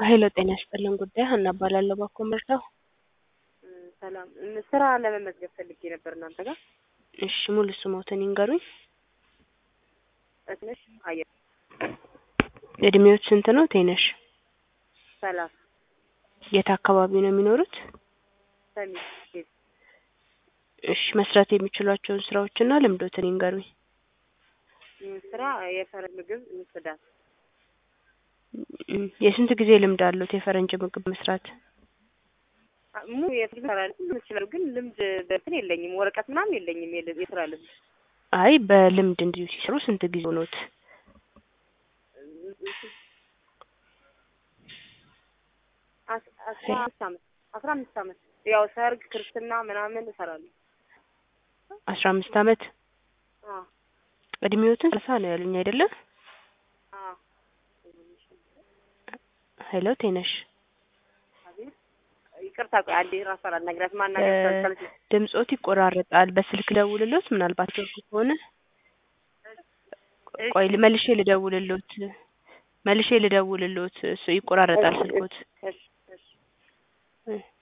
ሄሎ ጤና ይስጥልን ጉዳይ ሀና እባላለሁ ባኮ ምርታው ሰላም ስራ ለመመዝገብ ፈልጌ ነበር እናንተ ጋር እሺ ሙሉ ስሞትን ይንገሩኝ እትነሽ አየር እድሜዎች ስንት ነው ቴነሽ ሰላሳ የት አካባቢ ነው የሚኖሩት ሰሚ ቤት እሺ መስራት የሚችሏቸውን ስራዎችና ልምዶትን ይንገሩኝ ስራ የፈረንጅ ምግብ ጽዳት እም፣ የስንት ጊዜ ልምድ አሉት የፈረንጅ ምግብ መስራት mu የፍልም ሰራል ይችላል ግን ልምድ በእንትን የለኝም ወረቀት ምናምን የለኝም የል- የስራ ልምድ አይ በልምድ እንዲሁ ሲሰሩ ስንት ጊዜ ሆኖት አስ- አስራ አምስት አመት አስራ አምስት አመት ያው ሰርግ ክርስትና ምናምን እሰራለሁ አስራ አምስት አመት አዎ እድሜዎትን ሰላሳ ነው ያሉኝ አይደለም አዎ ሄሎ ቴነሽ አቤት ይቅርታ ቆይ አንዴ ራሷን አናግራት ማናገር ስላልቻለች ነው ድምጾት ይቆራረጣል በስልክ ደውልሎት ምናልባት ስልክ ከሆነ ቆይ መልሼ ልደውልሎት መልሼ ልደውልሎት እሱ ይቆራረጣል ስልኮት እሺ እሺ እ